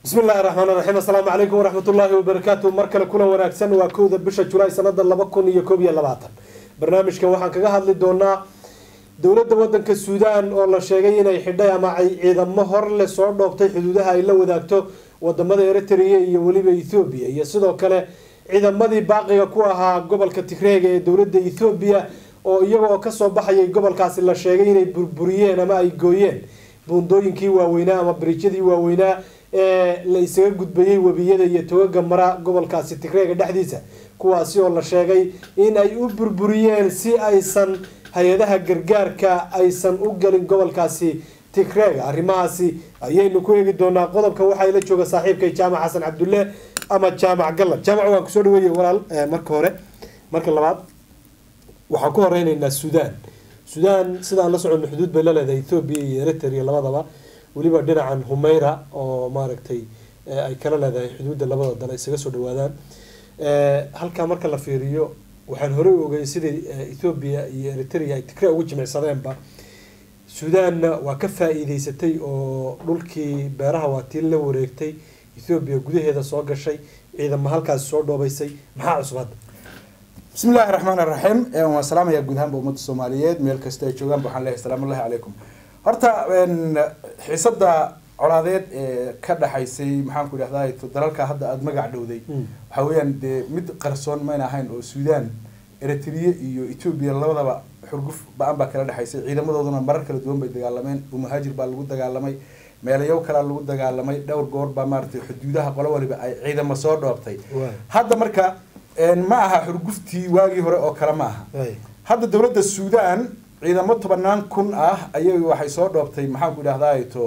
bismi illaahi raxmaan raxiim assalaamu calaykum waraxmat ullaahi wabarakaatu mar kale kulan wanaagsan waa kowda bisha julaay sanada laba kun iyo koob iyo labaatan barnaamijkan waxaan kaga hadli doonaa dowladda wadanka suudaan oo la sheegay inay xidhay ama ay ciidamo hor le soo dhoobtay xuduudaha ay la wadaagto wadamada eritrea iyo weliba ethoobiya iyo sidoo kale ciidamadii baaqiga ku ahaa gobolka tigreega ee dowladda ethoobiya oo iyaga oo kasoo baxayay gobolkaasi la sheegay inay burburiyeen ama ay gooyeen buundooyinkii waaweynaa ama bariijyadii waaweynaa ee la isaga gudbayay webiyada iyo togaga mara gobolkaasi tigreega dhexdiisa kuwaasi oo la sheegay in ay u burburiyeen si aysan hay-adaha gargaarka aysan u galin gobolkaasi tigreega arrimahaasi ayaynu ku eegi doonaa qodobka waxaa ila jooga saaxiibkay jaamac xasan cabdulle ama jaamac gallad jaamac waan kusoo dhaweeye walaal marka hore marka labaad waxaan ku horeyneynaa suudaan suudaan sidaan la socono xuduud bay la leedahay ethoobiya iyo eritrea labadaba weliba dhinacan humeyra oo maaragtay ay kala leedahay xuduudda labada dal isaga soo dhawaadaan halkaa marka la fiiriyo waxaan horey u ogay sidai ethoobiya iyo eritrea ay tigre ugu jimicsadeenba suudaanna waa ka faa-iideysatay oo dhulkii beeraha waa tii la wareegtay ethoobiya gudaheeda soo gashay ciidamo halkaasi soo dhoobaysay maxaa cusub hadda bismi illaahi raxmaan iraxiim waan salaamayaa guud ahaanba ummadda soomaaliyeed meel kasta ay joogaanba waxaan leeyahay salaamu ullahi calaykum horta xiisada colaadeed ee ka dhaxaysay maxaan ku idhahdaa dalalka hadda aada magac dhowday waxaa weeyaan dee mid qarsoon mayna ahayn oo suudaan eritrea iyo etoobiya labadaba xurguf ba-an baa kala dhexaysay ciidamadooduna marar kala duwan bay dagaalameen oo muhaajir baa lagu dagaalamay meelayow kalea lagu dagaalamay dhowr goor baa maaratay xuduudaha qolo waliba ay ciidamo soo dhoobtay hadda marka ma aha xurguftii waagii hore oo kale ma aha hadda dowladda suudaan ciidamo tobanaan kun ah ayay waxay soo dhoobtay maxaan ku idhahdaa to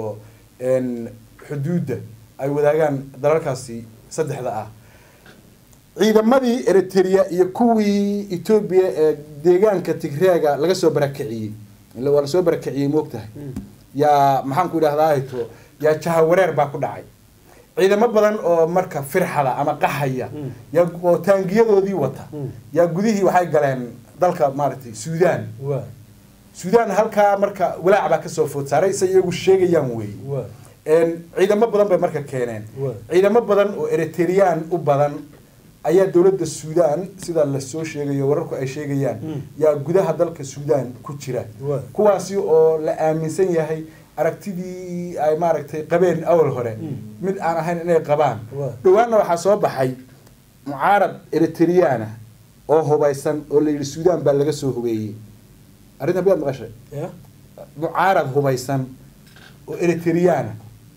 xuduudda ay wadaagaan dalalkaasi saddexda ah ciidamadii eritrea iyo kuwii etoobiya ee deegaanka tigreega laga soo barakiciyey ila waa lasoo barakiciyey moogtahay yaa maxaan ku idhahdaa to yaa jahawareer baa ku dhacay ciidamo badan oo marka firxada ama qaxaya yaa oo taangiyadoodii wata yaa gudihii waxay galeen dalka maaragtay suudaan suudaan halkaa marka walaac baa kasoo food saaray say iyagu sheegayaan wey ciidamo badan bay marka keeneen ciidamo badan oo eritrean u badan ayaa dowladda suudaan sida lasoo sheegayo wararku ay sheegayaan yaa gudaha dalka suudaan ku jira kuwaasi oo la aaminsan yahay aragtidii ay maaragtay qabeen awal hore mid aan ahayn inay qabaan dhawaanna waxaa soo baxay mucaarad eritreana oo hubaysan oo la yidhi suudaan baa laga soo hubeeyey arrinta miyaad maqashay mucaarad hubaysan oo eritreana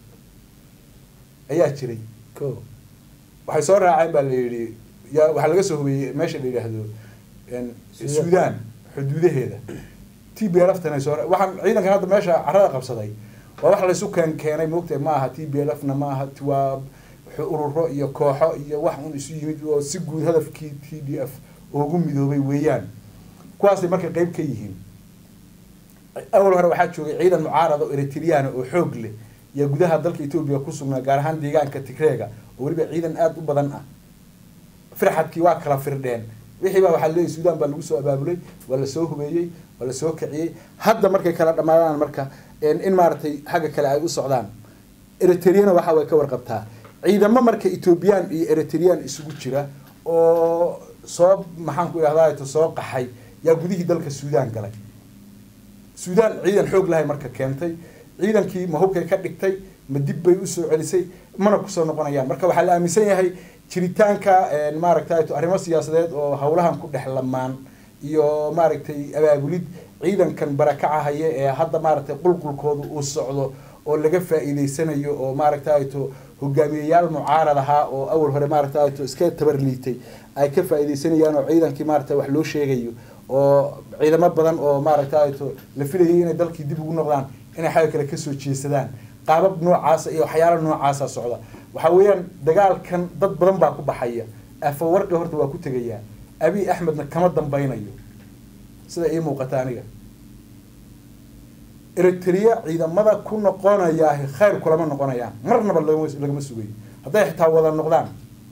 ayaa jiray waxay soo raaceen baa la yidhi ya waxaa laga soo hubeeyey meesha la yidhaahdo suudaan xuduudaheeda t b l ftana soo waxaan ciidankan hadda meesha carada qabsaday waa wax laysu keen keenay moogtahay ma aha t b l f na ma aha waa ururo iyo kooxo iyo wax un isu yimid oo si guud hadafkii t d f ugu midoobay weeyaan kuwaasay marka qeyb ka yihiin awal hore waxaa joogay ciidan mucaarada oo eritreana oo xoog leh yaa gudaha dalka etoobiya ku sugnaa gaar ahaan deegaanka tigreega oo weliba ciidan aada u badan ah firxadkii waa kala firdheen wixii baa waxaa leeyahy suudaan baa lagu soo abaabulay waa lasoo hubeeyey waa lasoo kiciyey hadda markay kala dhamaadaan marka in maaragtay xagga kale ay u socdaan eritreana waxa way ka warqabtaa ciidamo marka ethoobiyan iyo eritrean isugu jira oo soo maxaan ku idhahdaa soo qaxay yaa gudihii dalka suudaan galay suudaan ciidan xoog lahay marka keentay ciidankii ma hubkay ka dhigtay ma dib bay usoo celisay mana kusoo noqonayaan marka waxaa la aaminsan yahay jiritaanka maaragtay arrimo siyaasadeed oo howlahan ku dhex lamaan iyo maaragtay abaabulid ciidankan barakaca haya ee hadda maaragtay qulqulkooda uu socdo oo laga faa-iideysanayo oo maaragtay to hogaamiyeyaal mucaarad ahaa oo awal hore maaragtay to iska tabarliitay ay ka faa-iideysanayaan oo ciidankii maaragtay wax loo sheegayo oo ciidamo badan oo maaragtay to la filayay inay dalkii dib ugu noqdaan inay xagga kale kasoo jeesadaan qaabab noocaasa iyo waxyaala noocaasa socda waxaa weeyaan dagaalkan dad badan baa ku baxaya afawarqi horta waa ku tegayaa abiy axmedna kama dambeynayo sida ii muuqata aniga eritrea ciidamada ku noqonayaa khayr kulama noqonayaan marnaba lagama sugayo hadday xitaa wada noqdaan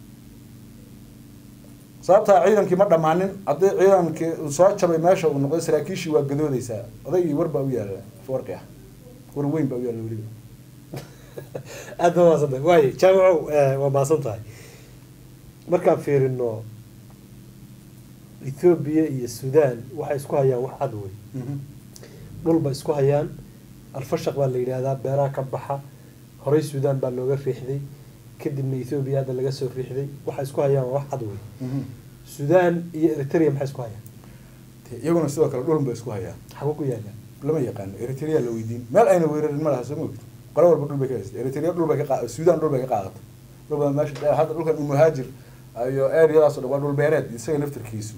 sababtaa ciidankii ma dhammaanin haddii ciidankii soo jabay meesha uu noqday saraakiishii waa gadoodeysaa odaygii war baa u yaala afawarqi ah war weyn baa u yaala weliba aad ba maasan tahay waayo jaamacow waa maasan tahay markaan fiirino ethoobiya iyo sudan waxay isku hayaan wax cad wey dhul ba isku hayaan alfashaq baa la yidhaahdaa beeraha ka baxa horey sudan baa looga riixday kadibna ethoobiya hadda laga soo riixday waxay isku hayaan waa wax cad wey sudan iyo eritrea maxay isku hayaan iyaguna sidoo kale dhulun bay isku hayaan xagu ku yaala lama yaqaano eritrea la weydiin meel ayna weerarin ma laha soo moogto qolo walba dhul bay ka haysata eritrea dhul bay ka qa sudan dhul bay ka qaadato dhul baa meesha hadda dhulkan umuhaajir iyo eryadaas o dhan waa dhul beereed isaga naftarkiisu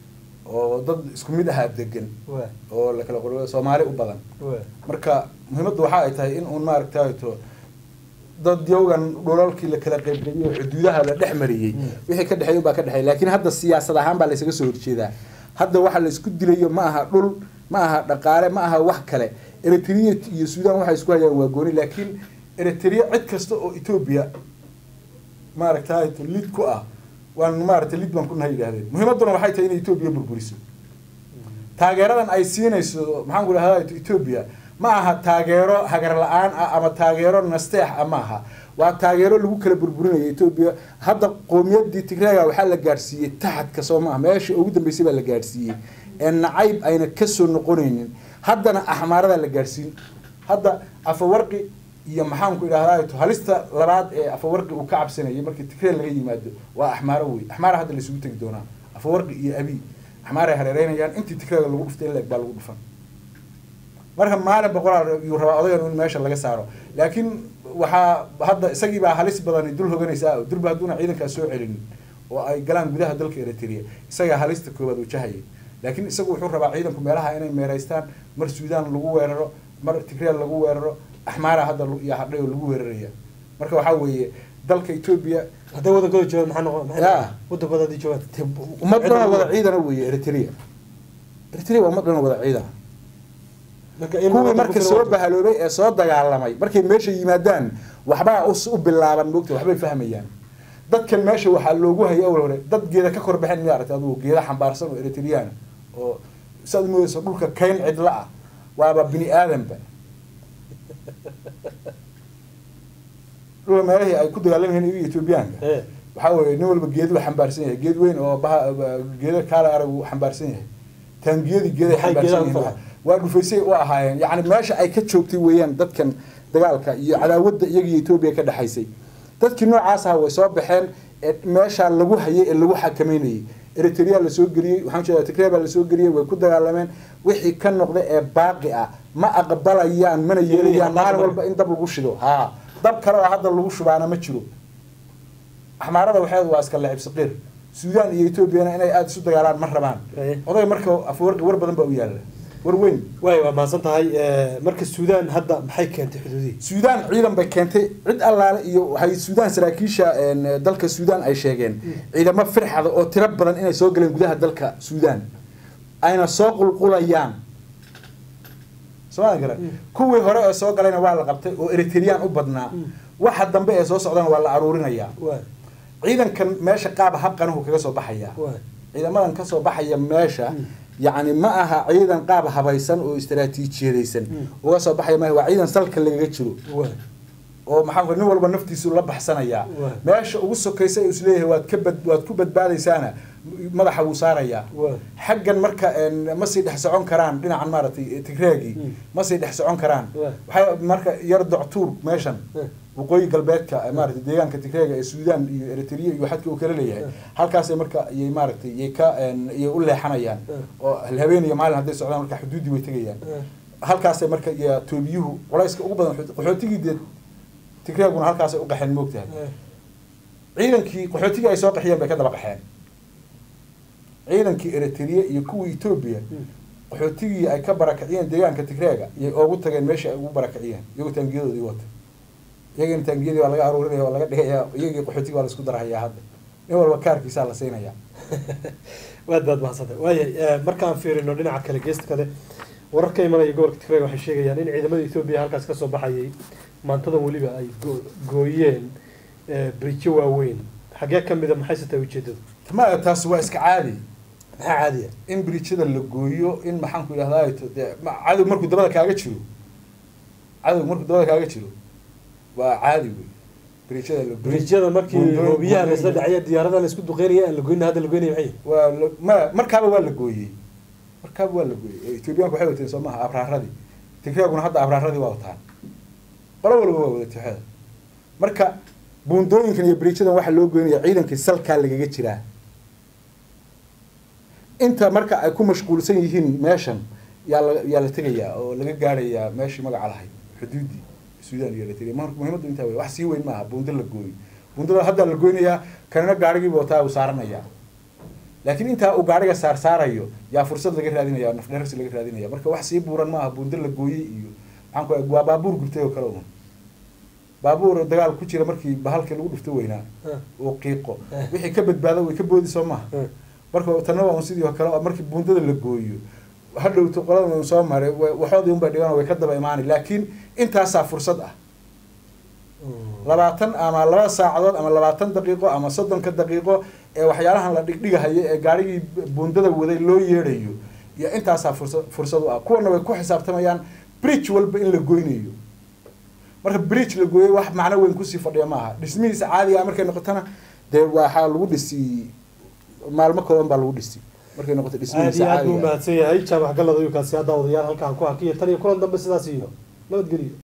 oo dad isku mid ahaa degan wa oo la kala qor soomaali u badan wa marka muhiimaddu waxa ay tahay in uun maaragtayto dad yowgan dhulalkii la kala qaybqaybiyey oo xuduudaha la dhex mariyey wixii ka dhexeey baa ka dhexeey laakiin hadda siyaasad ahaan baa laysaga soo horjeedaa hadda waxa la isku dilayo ma aha dhul ma aha dhaqaale ma aha wax kale eritrea iyo sudan waxay isku hayaan waa gooni laakiin eritrea cid kasta oo etoobiya maaragtayto lid ku ah waan maaragtay lid baan ku nahay yidhahdeen muhiimadduna waxay tahay inay etoobiya burburiso taageeradan ay siinayso maxaan ku idhahdaa etoobiya ma aha taageero hagar la-aan ah ama taageero nasteex ah ma aha waa taageero lagu kala burburinayo etoobiya hadda qoomiyadii tigreega waxaa la gaadhsiiyey taxadka soo maaha meesha ugu dambeysay baa la gaadhsiiyey ee nacayb ayna kasoo noqonaynin haddana axmaaradaa la gaadhsiin hadda afawarqi iyo maxaanku idhahdaa halista labaad ee afawarqi uu ka cabsanayay markii tigree laga yimaado waa axmaaro wey axmaara hadda laysugu tegi doonaa afawarqi iyo abi axmaaray hareereynayaan intii tigreega lagu dhuftay in la eg baa lagu dhufan marka maalin boqolaal yuu rabaa odagan in meesha laga saaro laakiin waxaa hadda isagii baa halis badani dul hoganaysaa durba hadduuna ciidankaas soo celinin oo ay galaan gudaha dalka eritrea isagaa halista koowaad wajahayay laakiin isagu wuxuu rabaa ciidanku meelaha inay meeraystaan mar suudaan lagu weeraro mar tigreel lagu weeraro axmaara hadda iyo hadhay oo lagu weeraraya marka waxaa weeye dalka etoobiya hadday wadankooda joogaan maxaa noqon Ya. wadankooda haddii joogaan ummad dhan oo wada ciidana weeye eritrea eritrea waa ummad dhan oo wada ciidana marka in kuwii wadanku marka kala soo wato- bahaloobay ee soo dagaalamay markay meesha yimaadaan waxbaa us- u bilaaban moogta waxbay fahmayaan dadkan meesha waxaa loogu hayay awal hore dad geeda ka kor baxeen miya aragtay adugu geeda xambaarsan oo eritrean oo saad moodayso dhulka kayn cidla ah waaba bini aadanba dhulka meelahii ay ku dagaalamayeen iyaga etoobiyaanka Eh. waxaa weeye nin walba geedu xambaarsan yahay geed weyn oo baha geeda kaala arag uu xambaarsan yahay taangiyadii geeday Maxay xambaarsan geedaha yihiin waa dhufaysay u ahaayeen yacni meesha ay ka joogtay weeyaan dadkan dagaalka iyo cadaawadda iyaga iyo etoobiya ka dhexaysay dadkii noocaas aha way soo baxeen ee meesha lagu hayay ee lagu xakameynayay eritrea lasoo geliyey waxaan jeedaa tigray baa lasoo geliyey way ku dagaalameen wixii ka noqda ee baaqi ah ma aqbalayaan mana yeelayaan maalin walba in dab lagu shido ha dab kale oo hadda lagu shubaana ma jiro axmaarada waxeedu waa iska lacib saqiir suudaan iyo etoobiyana inay aada isu dagaalaan ma rabaan Eh. oday marka afawarqi war badan baa u yaalla war weyn waay waa mahadsan tahay Eh, marka suudaan hadda maxay keentay xuduudihii suudaan ciidan bay keentay cid allaale iyo waxay suudaan saraakiisha een, dalka suudaan ay sheegeen ciidamo firxada oo tiro badan inay soo galeen gudaha dalka suudaan ayna soo qulqulayaan somaa garan Mm. kuwii hore ee soo galayna waa la qabtay oo eritrean u badnaa Mm. waxa dambe ee soo socdana waa la aruurinayaa waay ciidankan meesha qaab habqanuhu kaga soo baxaya waay ciidamadan kasoo baxaya meesha Mm. yacni ma aha ciidan qaab habaysan oo istaraatiijiyadaysan Mm. uga soo baxaya maaha waa ciidan salka lagaga jiro waay oo maxaa ku nin walba naftiisu la baxsanayaa Waay. meesha ugu sokaysa ee isleeyahay waad ka bad waad ku badbaadaysaana madaxa wuu saarayaa waay xaggan marka een, ma sii dhex socon karaan dhinacan maaragtay tigreegii Mm. ma sii dhex socon karaan Waay. waxay marka yar doctuur meeshan Eh. waqooyi galbeedka maaragtay deegaanka tigreega ee suudaan iyo eritrea iyo xadka uu kala leeyahay Eh. halkaasay marka iyay maaragtay iyay ka een, iyay u leexanayaan Eh. oo habeen iyo maalin hadday socdaan marka xuduuddii way tegayaan Eh. halkaasay marka iyo toobiyuhu culayska ugu badan qaxootigii dee tigreeguna halkaasay u qaxeen moogtahay Eh. ciidankii qaxootigii ay soo qaxiyeen bay ka daba qaxeen ciidankii eritrea iyo kuwii etoobiya Mm. qaxootigii ay ka barakiciyeen deegaanka tigreega iyay oogu tageen meesha ay ugu barakiciyeen iyagoo taangiyadoodii wata iyagina taangiyadii waa laga aruurinaya waa laga dhigaya iyagii qaxootigii waa laisku darahayaa hadda nin walba kaarkiisaa la siinaya waad baad mahadsantahay waaya markaan fiirino dhinaca kale geesta kale warar ka imanaya gobolka tigreeg waxay sheegayaan in ciidamada etoobiya halkaas kasoo baxayay maantadan weliba ay go- gooyeen eh, bridjo waaweyn xagee ka mida maxayse tahay ujeedadu ma taas waa iska caadi maxaa caadiya in bridjada la gooyo in maxaanku idhahdaa dee ma- cadow markuu dabada kaaga jiro cadow markuu dabada kaaga jiro waa caadi wey bridgeada la goyn bridjyada markii Buundooyin- hoobiyaha laisla buundooyin- dhacya diyaaradaha la isku duqeynaya aan la goyna hadda la goynaya maxay waa la- ma markaaba waa la gooyey markaaba waa la gooyey ethoobiyaanku waxay wateen soo maaha abraaradii tigreeguna hadda abraaradii waa wataan qolo walba waa wada tixada marka buundooyinkan iyo bridgeadan waxaa loo goynaya ciidankii salkaa lagaga jiraa inta marka ay ku mashquulsan yihiin meeshan yaa la yaa la tegayaa oo laga gaarayaa meeshii magaca lahayd xuduudii suudaan iyo eritrea marka muhiimaddu intaa wey wax sii weyn maaha buundo la gooyo buundada hadda la goynayaa kanina gaarigiiba wataa uu saaranayaa laakiin intaa uu gaariga saar saarayo yaa fursad laga raadinaya naf dherarsi laga raadinaya marka wax sii buuran maaha buundo la gooyey iyo maxaan ku waa baabuur gubtay oo kale un baabuur dagaal ku jira markii bahalkii lagu dhufto weynaa uu qiiqo Eh. wixii ka badbaado way ka boodi soo maha marka tanna waa un sidii oo kale oo markii buundada la gooyo hadhowto qoladan un soo maray wa- waxoodii unbay dhigan way ka daba imaanay laakiin intaasaa fursad ah labaatan ama laba saacadood ama labaatan daqiiqo ama soddonka daqiiqo ee waxyaalahan la dhigdhigahayo ee gaarigii buundada waday loo yeedhayo iyo intaasaa fursa fursad u ah kuwana way ku xisaabtamayaan bridge walba in la goynayo marka bridge la gooyay wax macno weyn kusii fadhiya maaha dhismihiisa caadiga ah markay noqotona dee waxaa lagu dhisi maalmo kooban baa lagu dhisi markay noqoto aad dhismihiisa iyo aad buu caadiga ah mahadsan yahay jaamac galad ayuu kaasi hadda odayaal halkaan ku hakiya tan iyo kulan dambe sidaas iyo nabadgeliyo